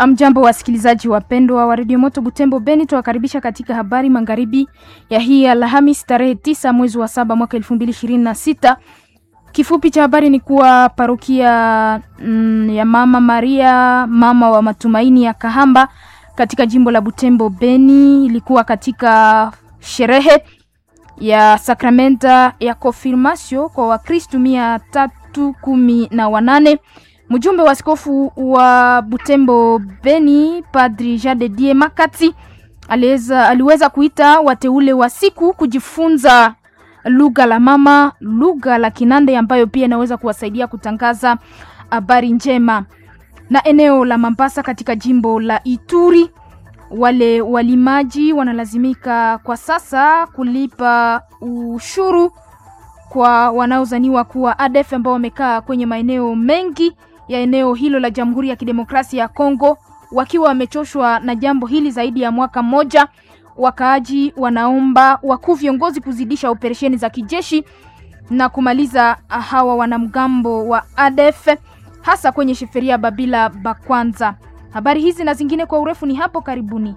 Amjambo wasikilizaji wapendwa wa redio Moto Butembo Beni, tuwakaribisha katika habari magharibi ya hii Alhamis tarehe tisa mwezi wa saba mwaka elfu mbili ishirini na sita. Kifupi cha habari ni kuwa parokia mm, ya Mama Maria mama wa matumaini ya Kahamba katika jimbo la Butembo Beni ilikuwa katika sherehe ya sakramenta ya konfirmasio kwa Wakristu mia tatu kumi na wanane. Mjumbe wa askofu wa Butembo Beni Padri Jade Die Makati aliweza, aliweza kuita wateule wa siku kujifunza lugha la mama, lugha la Kinande ambayo pia inaweza kuwasaidia kutangaza habari njema. Na eneo la Mambasa katika jimbo la Ituri, wale walimaji wanalazimika kwa sasa kulipa ushuru kwa wanaozaniwa kuwa ADF ambao wamekaa kwenye maeneo mengi ya eneo hilo la Jamhuri ya Kidemokrasia ya Kongo wakiwa wamechoshwa na jambo hili zaidi ya mwaka mmoja. Wakaaji wanaomba wakuu viongozi kuzidisha operesheni za kijeshi na kumaliza hawa wanamgambo wa ADF hasa kwenye sheferia Babila Bakwanza. Habari hizi na zingine kwa urefu ni hapo karibuni.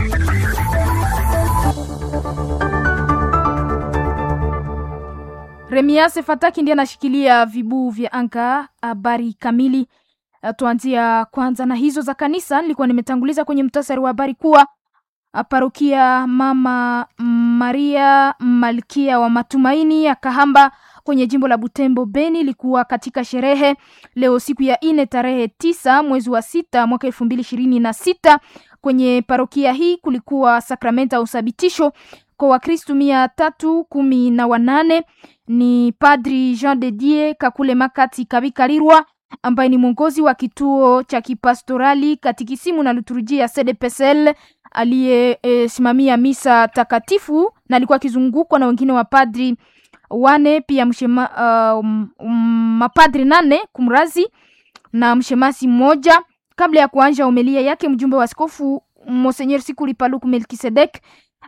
Remiase Fataki ndiye anashikilia vibuu vya anga. Habari kamili tuanzia kwanza na hizo za kanisa. Nilikuwa nimetanguliza kwenye mtasari wa habari kuwa parokia Mama Maria Malkia wa Matumaini ya Kahamba kwenye jimbo la Butembo Beni ilikuwa katika sherehe leo siku ya ine tarehe tisa mwezi wa sita mwaka elfu mbili ishirini na sita. Kwenye parokia hii kulikuwa sakramenta ya usabitisho kwa Wakristu mia tatu kumi na wanane. Ni Padri Jean de Dieu Kakule Makati Kabikalirwa ambaye ni mwongozi wa kituo cha kipastorali katikisimu na liturujia ya CDPSL aliyesimamia e, misa takatifu na alikuwa akizungukwa na wengine wa padri wane pia mshema, uh, um, mapadri nane kumrazi na mshemasi mmoja. Kabla ya kuanja homilia yake, mjumbe wa askofu Monseigneur Sikuli Paluku Melkisedek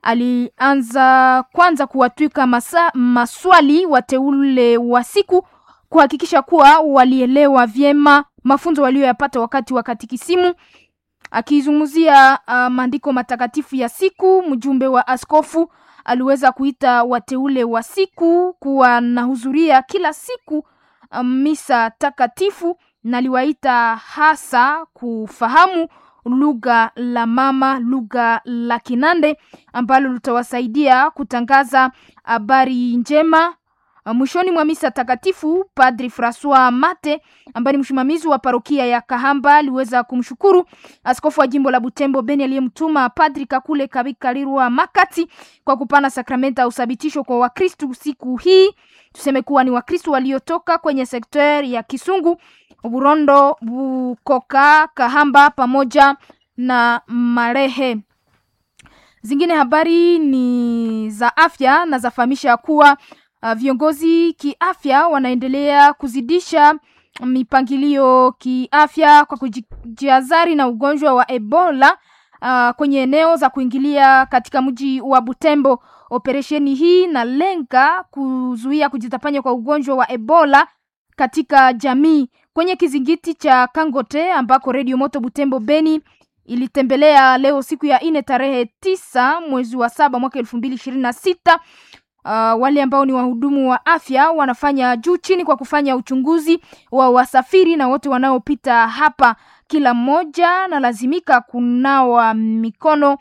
alianza kwanza kuwatwika masa, maswali wateule wa siku kuhakikisha kuwa walielewa vyema mafunzo walioyapata wakati wa katikisimu. Akizungumzia uh, maandiko matakatifu ya siku, mjumbe wa askofu aliweza kuita wateule wa siku kuwa nahudhuria kila siku um, misa takatifu na aliwaita hasa kufahamu lugha la mama, lugha la Kinande ambalo litawasaidia kutangaza habari njema. Mwishoni mwa misa takatifu, Padri Francois Mate ambaye ni msimamizi wa parokia ya Kahamba aliweza kumshukuru askofu wa jimbo la Butembo Beni aliyemtuma Padri Kakule Kabikalirwa Makati kwa kupana sakramenta ya usabitisho kwa Wakristu siku hii. Tuseme kuwa ni Wakristu waliotoka kwenye sekta ya Kisungu, Burondo, Bukoka, Kahamba pamoja na Marehe. Zingine habari ni za afya na zafahamisha kuwa Uh, viongozi kiafya wanaendelea kuzidisha mipangilio kiafya kwa kujiazari na ugonjwa wa Ebola uh, kwenye eneo za kuingilia katika mji wa Butembo. Operesheni hii na lenga kuzuia kujitapanya kwa ugonjwa wa Ebola katika jamii. Kwenye kizingiti cha Kangote ambako Radio Moto Butembo Beni ilitembelea leo siku ya ine tarehe tisa mwezi wa saba mwaka elfu mbili ishirini na sita. Uh, wale ambao ni wahudumu wa afya wanafanya juu chini kwa kufanya uchunguzi wa wasafiri na wote wanaopita hapa. Kila mmoja analazimika kunawa mikono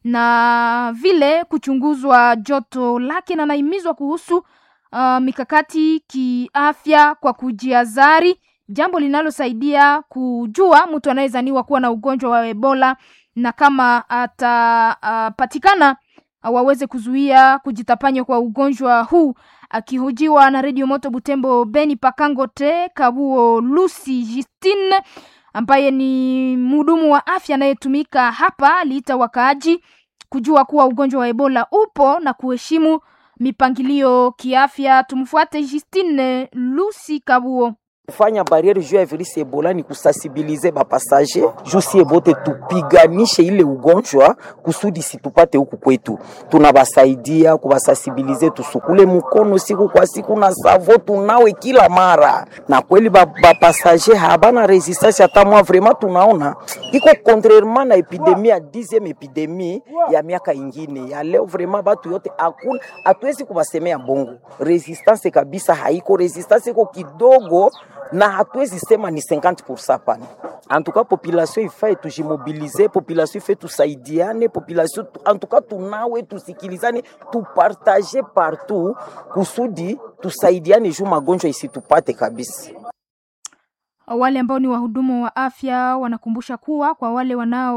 na vile kuchunguzwa joto lake, na anahimizwa kuhusu uh, mikakati kiafya kwa kujiazari, jambo linalosaidia kujua mtu anayezaniwa kuwa na ugonjwa wa Ebola na kama atapatikana uh, waweze kuzuia kujitapanya kwa ugonjwa huu. Akihojiwa na Radio Moto Butembo Beni Pakangote Kabuo Lucy Justine ambaye ni mhudumu wa afya anayetumika hapa, aliita wakaaji kujua kuwa ugonjwa wa Ebola upo na kuheshimu mipangilio kiafya. Tumfuate Justine Lucy Kabuo. kufanya barriere juu ya virusi Ebola ni kusensibilize bapasaje juu sie bote tupiganishe ile ugonjwa kusudi situpate huku kwetu. Tunabasaidia kubasensibilize, tusukule mkono siku kwa siku na savo tunawe kila mara, na kweli bapasaje habana resistance hata mwa vraiment tunaona iko contrairement na epidemie ya 10e epidemie ya miaka ingine ya leo, vraiment batu yote hakuna, hatuwezi kubasemea bongo, resistance kabisa haiko, resistance iko kidogo na hatuwezi sema ni 50% pana. En tout cas population ifae tujimobilize, population ifae tusaidiane, population en tout cas tunawe tusikilizane, tupartage partout kusudi tusaidiane juu magonjwa isitupate kabisa. Wale ambao ni wahudumu wa afya wanakumbusha kuwa kwa wale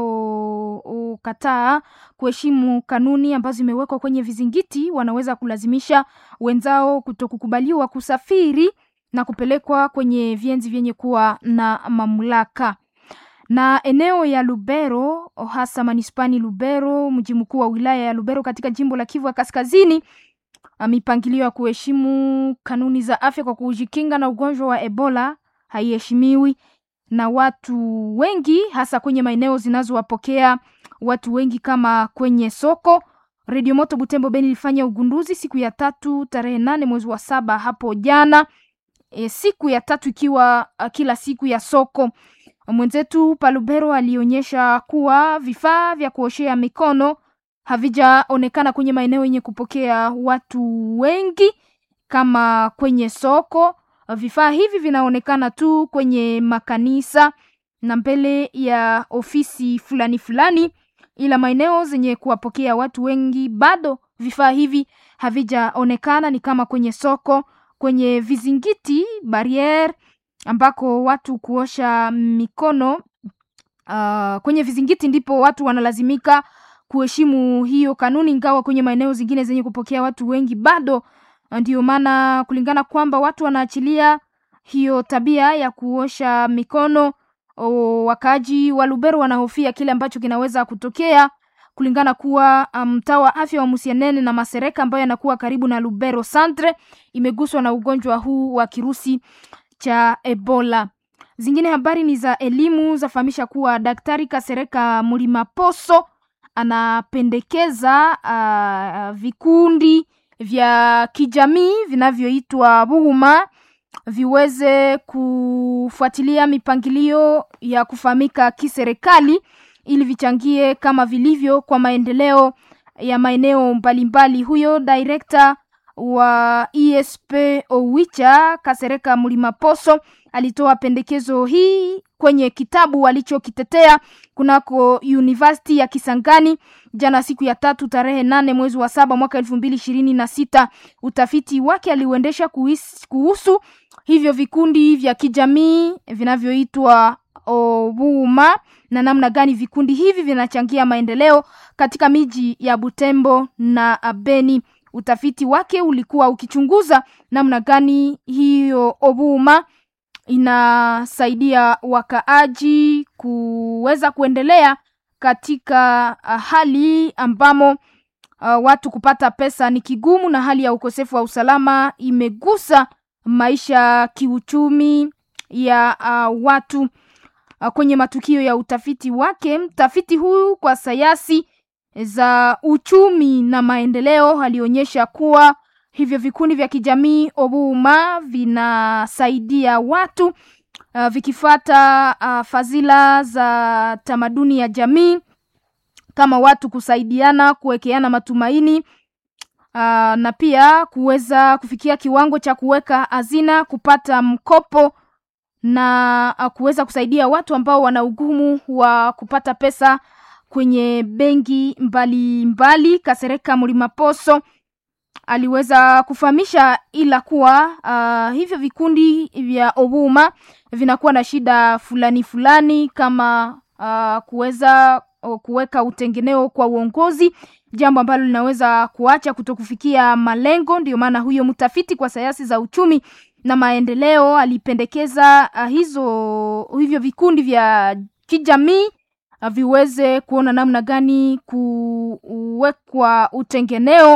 wanaokataa kuheshimu kanuni ambazo zimewekwa kwenye vizingiti, wanaweza kulazimisha wenzao kutokukubaliwa kusafiri na kupelekwa kwenye vienzi vyenye kuwa na mamlaka. Na eneo ya Lubero, hasa manispani Lubero, mji mkuu wa wilaya ya Lubero katika jimbo la Kivu ya Kaskazini, mipangilio ya kuheshimu kanuni za afya kwa kujikinga na ugonjwa wa Ebola haiheshimiwi na watu wengi, hasa kwenye maeneo zinazowapokea watu wengi kama kwenye soko. Radio Moto Butembo Beni ilifanya ugunduzi siku ya tatu tarehe nane mwezi wa saba hapo jana. E, siku ya tatu ikiwa uh, kila siku ya soko. Mwenzetu Palubero alionyesha kuwa vifaa vya kuoshea mikono havijaonekana kwenye maeneo yenye kupokea watu wengi kama kwenye soko. Vifaa hivi vinaonekana tu kwenye makanisa na mbele ya ofisi fulani fulani, ila maeneo zenye kuwapokea watu wengi bado vifaa hivi havijaonekana, ni kama kwenye soko, kwenye vizingiti barriere ambako watu kuosha mikono. Uh, kwenye vizingiti ndipo watu wanalazimika kuheshimu hiyo kanuni, ingawa kwenye maeneo zingine zenye kupokea watu wengi bado ndio maana kulingana kwamba watu wanaachilia hiyo tabia ya kuosha mikono. O, wakaaji wa Lubero wanahofia kile ambacho kinaweza kutokea kulingana kuwa mtaa um, wa afya wa Musianene na Masereka ambayo yanakuwa karibu na Lubero Centre imeguswa na ugonjwa huu wa kirusi cha Ebola. Zingine habari ni za elimu zafahamisha kuwa Daktari Kasereka Mulimaposo anapendekeza uh, vikundi vya kijamii vinavyoitwa Buhuma viweze kufuatilia mipangilio ya kufahamika kiserikali ili vichangie kama vilivyo kwa maendeleo ya maeneo mbalimbali. Huyo director wa ESP Owicha Kasereka Mulimaposo alitoa pendekezo hii kwenye kitabu alichokitetea kunako University ya Kisangani jana siku ya tatu tarehe nane mwezi wa saba mwaka elfu mbili ishirini na sita. Utafiti wake aliuendesha kuhusu hivyo vikundi vya kijamii vinavyoitwa Obuma na namna gani vikundi hivi vinachangia maendeleo katika miji ya Butembo na Beni. Utafiti wake ulikuwa ukichunguza namna gani hiyo Obuma inasaidia wakaaji kuweza kuendelea katika hali ambamo uh, watu kupata pesa ni kigumu na hali ya ukosefu wa usalama imegusa maisha kiuchumi ya uh, watu uh, kwenye matukio ya utafiti wake. Mtafiti huyu kwa sayansi za uchumi na maendeleo alionyesha kuwa hivyo vikundi vya kijamii Obuma vinasaidia watu uh, vikifata uh, fadhila za tamaduni ya jamii kama watu kusaidiana, kuwekeana matumaini uh, na pia kuweza kufikia kiwango cha kuweka hazina, kupata mkopo na uh, kuweza kusaidia watu ambao wana ugumu wa kupata pesa kwenye benki mbalimbali. Kasereka Mlimaposo aliweza kufahamisha ila kuwa uh, hivyo vikundi vya Obuma vinakuwa na shida fulani fulani kama uh, kuweza kuweka utengeneo kwa uongozi, jambo ambalo linaweza kuacha kutokufikia malengo. Ndio maana huyo mtafiti kwa sayansi za uchumi na maendeleo alipendekeza uh, hizo hivyo vikundi vya kijamii uh, viweze kuona namna gani kuwekwa utengeneo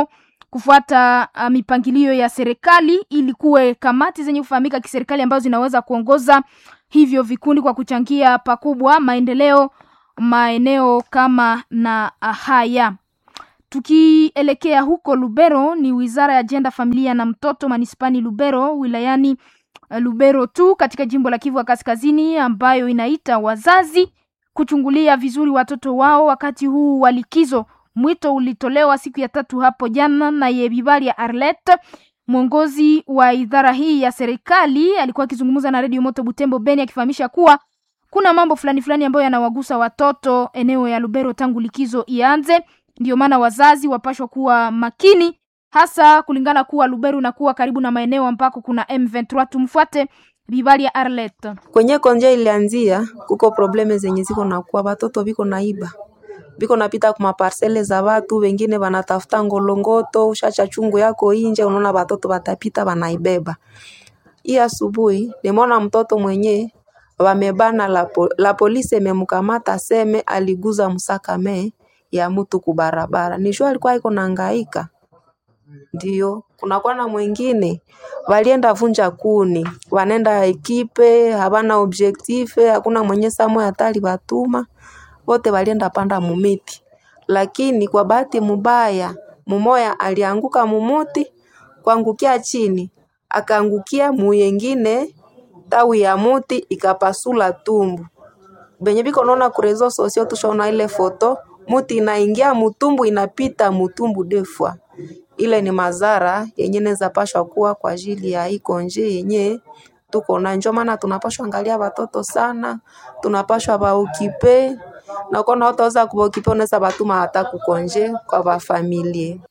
kufuata uh, mipangilio ya serikali ili kuwe kamati zenye kufahamika kiserikali ambazo zinaweza kuongoza hivyo vikundi kwa kuchangia pakubwa maendeleo maeneo kama na haya. Tukielekea huko Lubero, ni wizara ya jenda, familia na mtoto manispani Lubero wilayani Lubero tu katika jimbo la Kivu ya Kaskazini, ambayo inaita wazazi kuchungulia vizuri watoto wao wakati huu wa likizo. Mwito ulitolewa siku ya tatu hapo jana na Yebibali ya Arlet, mwongozi wa idara hii ya serikali, alikuwa akizungumza na Radio Moto Butembo Beni, akifahamisha kuwa kuna mambo fulani fulani ambayo yanawagusa watoto eneo ya Lubero tangu likizo ianze. Ndio maana wazazi wapashwa kuwa makini, hasa kulingana kuwa Lubero na kuwa karibu na maeneo ambako kuna M23. Tumfuate Bibali ya Arlet. Kwenye konje ilianzia kuko probleme zenye ziko na kuwa watoto biko naiba biko napita kuma parcele za watu wengine wanatafuta ngolongoto, ushacha chungu yako inje, unaona watoto watapita wanaibeba. Hii asubuhi nimeona mtoto mwenye wamebana la, po, la polisi imemkamata seme aliguza msakame ya mtu kubarabara. Nijua alikuwa iko nahangaika. Ndio, kunakuwa na mwingine walienda vunja kuni, wanenda ekipe, habana objective, hakuna mwenye samwe hatari watuma, wote walienda panda mumiti, lakini kwa bahati mubaya mumoya alianguka mumuti, kuangukia chini, akaangukia muyengine tawi ya muti ikapasula tumbu. Benye biko naona kurezo sosio tushaona ile foto, muti inaingia mutumbu inapita mutumbu defwa ile ni madhara yenye neza pashwa kuwa kwa ajili ya iko nje yenye tuko na njo maana tunapashwa angalia watoto sana, tunapashwa baukipe na kona utaweza kubaukipe unaweza batuma hata kukonje kwa bafamilie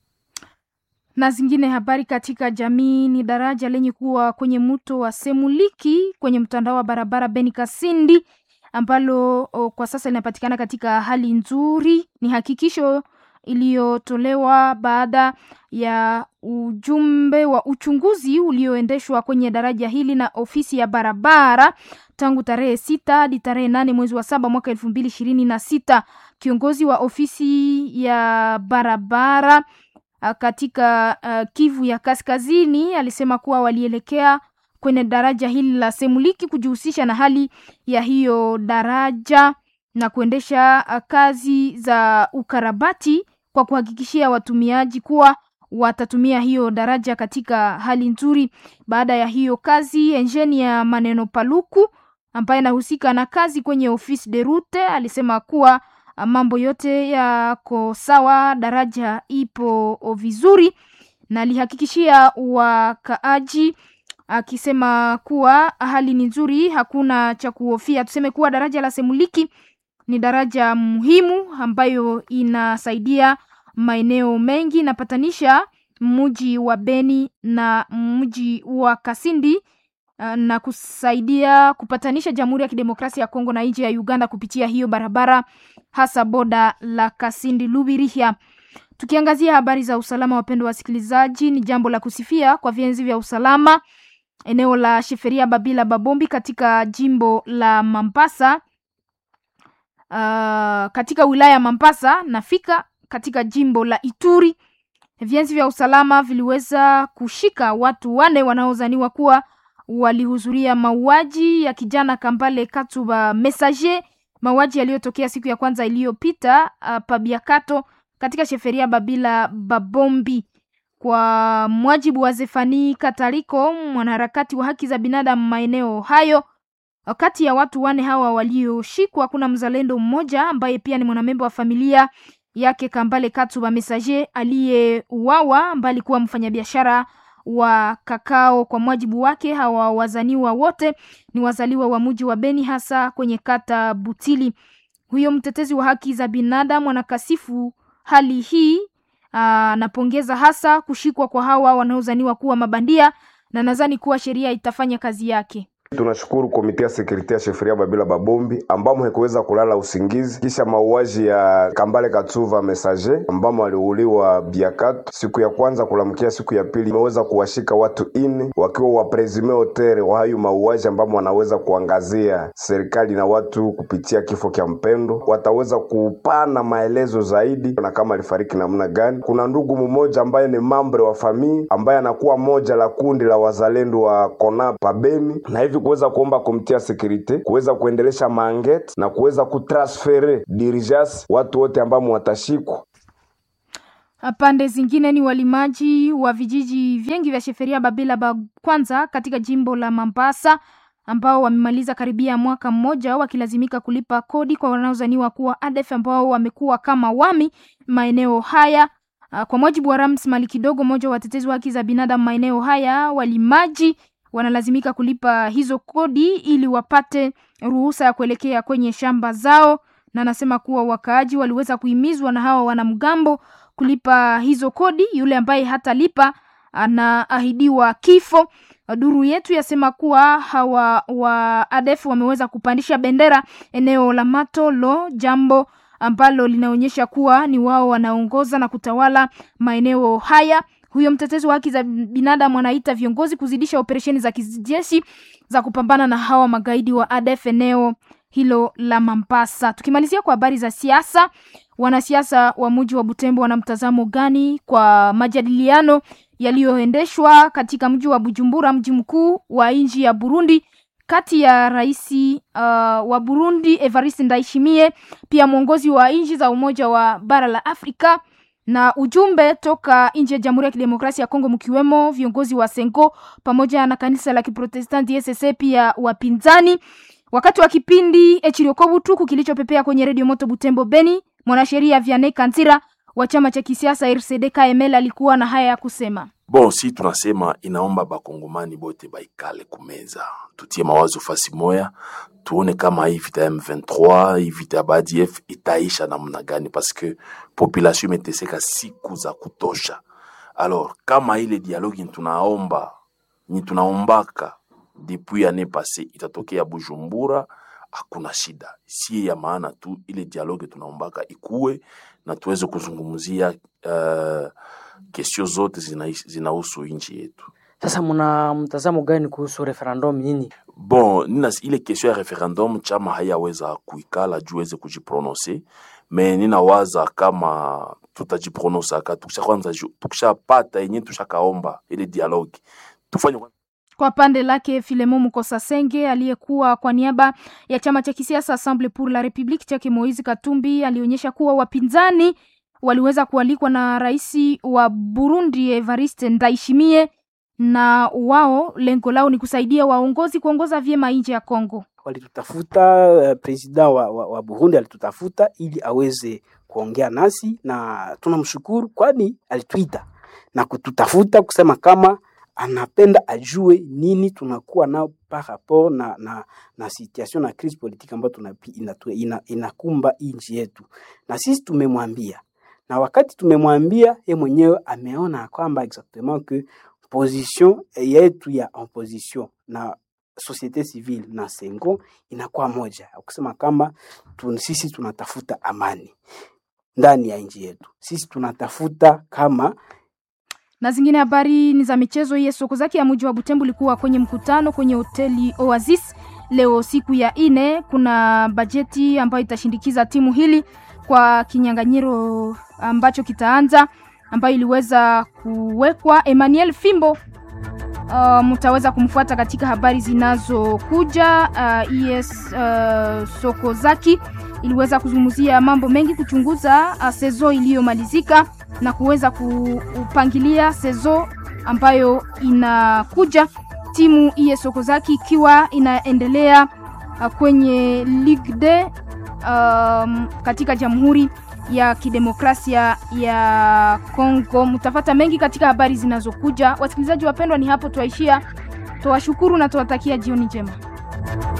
na zingine habari katika jamii ni daraja lenye kuwa kwenye mto wa Semuliki kwenye mtandao wa barabara Beni Kasindi ambalo o, kwa sasa linapatikana katika hali nzuri. Ni hakikisho iliyotolewa baada ya ujumbe wa uchunguzi ulioendeshwa kwenye daraja hili na ofisi ya barabara tangu tarehe sita hadi tarehe nane mwezi wa saba mwaka elfu mbili ishirini na sita. Kiongozi wa ofisi ya barabara katika uh, Kivu ya Kaskazini alisema kuwa walielekea kwenye daraja hili la Semuliki kujihusisha na hali ya hiyo daraja na kuendesha uh, kazi za ukarabati kwa kuhakikishia watumiaji kuwa watatumia hiyo daraja katika hali nzuri. Baada ya hiyo kazi, enjeni ya Maneno Paluku ambaye anahusika na kazi kwenye ofisi de route alisema kuwa mambo yote yako sawa, daraja ipo vizuri, na alihakikishia wakaaji akisema kuwa hali ni nzuri, hakuna cha kuhofia. Tuseme kuwa daraja la Semuliki ni daraja muhimu ambayo inasaidia maeneo mengi, inapatanisha mji wa Beni na mji wa Kasindi na kusaidia kupatanisha Jamhuri ya Kidemokrasia ya Kongo na nchi ya Uganda kupitia hiyo barabara hasa boda la Kasindi Lubirihia. Tukiangazia habari za usalama, wapendwa wasikilizaji, ni jambo la kusifia kwa vienzi vya usalama eneo la Sheferia Babila Babombi katika jimbo la Mambasa, uh, katika wilaya ya Mambasa nafika katika jimbo la Ituri. Vienzi vya usalama viliweza kushika watu wane wanaozaniwa kuwa walihudhuria mauaji ya kijana Kambale Katuba Messager, mauaji yaliyotokea siku ya kwanza iliyopita uh, Pabiakato katika sheferia Babila Babombi. Kwa mwajibu wa Zefani Katariko, mwanaharakati wa haki za binadamu maeneo hayo, kati ya watu wane hawa walioshikwa kuna mzalendo mmoja ambaye pia ni mwanamemba wa familia yake Kambale Katuba Messager aliyeuawa, ambaye alikuwa mfanyabiashara wa kakao. Kwa mwajibu wake, hawa wazaniwa wote ni wazaliwa wa mji wa Beni, hasa kwenye kata Butili. Huyo mtetezi wa haki za binadamu anakasifu hali hii, anapongeza hasa kushikwa kwa hawa wanaozaniwa kuwa mabandia na nadhani kuwa sheria itafanya kazi yake. Tunashukuru komite ya sekurite ya sheferia Babila Babombi ambamo haikuweza kulala usingizi kisha mauaji ya Kambale Katsuva Messager ambamo aliuliwa Biakatu siku ya kwanza kulamkia siku ya pili, imeweza kuwashika watu ine wakiwa wapresime hotere wa hayo mauaji ambamo wanaweza kuangazia serikali na watu kupitia kifo kya mpendo, wataweza kupana maelezo zaidi na kama alifariki namna gani. Kuna ndugu mmoja ambaye ni mambre wa famii ambaye anakuwa moja la kundi la wazalendo wa Kona Pabeni na hivi kuweza kuomba komite sekurite kuweza kuendelesha maangete na kuweza kutransfere dirijas watu wote ambamo watashikwa. Pande zingine ni walimaji wa vijiji vingi vya sheferia Babila ba kwanza katika jimbo la Mambasa ambao wamemaliza karibia mwaka mmoja wakilazimika kulipa kodi kwa wanaozaniwa kuwa ADF ambao wamekuwa kama wami maeneo haya. Kwa mujibu wa Rams Mali Kidogo, mmoja wa watetezi wa haki za binadamu maeneo haya, walimaji wanalazimika kulipa hizo kodi ili wapate ruhusa ya kuelekea kwenye shamba zao, na anasema kuwa wakaaji waliweza kuhimizwa na hawa wanamgambo kulipa hizo kodi. Yule ambaye hatalipa anaahidiwa kifo. Duru yetu yasema kuwa hawa wa ADF wameweza kupandisha bendera eneo la Matolo, jambo ambalo linaonyesha kuwa ni wao wanaongoza na kutawala maeneo haya. Huyo mtetezi wa haki za binadamu anaita viongozi kuzidisha operesheni za kijeshi za kupambana na hawa magaidi wa ADF eneo hilo la Mambasa. Tukimalizia kwa habari za siasa, wanasiasa wa mji wa Butembo wana mtazamo gani kwa majadiliano yaliyoendeshwa katika mji wa Bujumbura, mji mkuu wa nchi ya Burundi, kati ya rais uh, wa Burundi Evariste Ndayishimiye, pia mwongozi wa nchi za Umoja wa bara la Afrika na ujumbe toka nje ya Jamhuri ya Kidemokrasia ya Kongo, mkiwemo viongozi wa Sengo pamoja na kanisa la Kiprotestanti SSA, pia wapinzani. Wakati wa kipindi Echiriokobutuku kilichopepea kwenye redio Moto Butembo Beni, mwanasheria Vianney Kanzira wa chama cha kisiasa RCD KML alikuwa na haya ya kusema. Bon, si tunasema inaomba bakongomani bote baikale kumeza, tutie mawazo fasi moya, tuone kama hii vita ya M23 hii vita ya BADF itaisha namna gani, paske population imeteseka siku za kutosha. Alors kama ile dialogue tunaomba ni tunaombaka depuis année passée itatokea Bujumbura, hakuna shida, si ya maana tu ile dialogue tunaombaka ikuwe na tuweze kuzungumzia uh, kesio zote zinahusu zina nchi yetu. Sasa mna mtazamo gani kuhusu referendum nyinyi? Bon, nina ile kesio ya referendum chama hayaweza kuikala juu weze kujiprononse, me ninawaza kama tutajipronosaka tukisha kwanza, tukishapata yenye tushakaomba ile dialogue tufanye kwa pande lake Filemo Mukosa Senge aliyekuwa kwa niaba ya chama cha kisiasa Assemble pour la Republique chake Moise Katumbi alionyesha kuwa wapinzani waliweza kualikwa na rais wa Burundi Evariste Ndayishimiye, na wao lengo lao ni kusaidia waongozi kuongoza vyema nchi ya Kongo. Walitutafuta uh, president wa, wa, wa Burundi alitutafuta ili aweze kuongea nasi, na tunamshukuru kwani alituita na kututafuta kusema kama anapenda ajue nini tunakuwa nao par rapport na, na, na situation na crise politique ambayo inakumba ina, ina nchi yetu, na sisi tumemwambia, na wakati tumemwambia ye mwenyewe ameona kwamba exactement que position yetu ya opposition na societe civile na Sengo inakuwa moja, kusema kama tun, sisi tunatafuta amani ndani ya nchi yetu, sisi tunatafuta kama na zingine habari ni za michezo. Hiye soko zake ya mji wa Butembo ilikuwa kwenye mkutano kwenye hoteli Oasis leo siku ya ine. Kuna bajeti ambayo itashindikiza timu hili kwa kinyang'anyiro ambacho kitaanza, ambayo iliweza kuwekwa. Emmanuel Fimbo uh, mtaweza kumfuata katika habari zinazokuja. Uh, yes, uh, soko zaki iliweza kuzungumzia mambo mengi, kuchunguza uh, sezo iliyomalizika na kuweza kupangilia sezo ambayo inakuja. Timu iye Sokozaki ikiwa inaendelea uh, kwenye Ligue de um, katika Jamhuri ya Kidemokrasia ya Kongo. Mtafata mengi katika habari zinazokuja. Wasikilizaji wapendwa, ni hapo twaishia. Twawashukuru na tuwatakia jioni njema.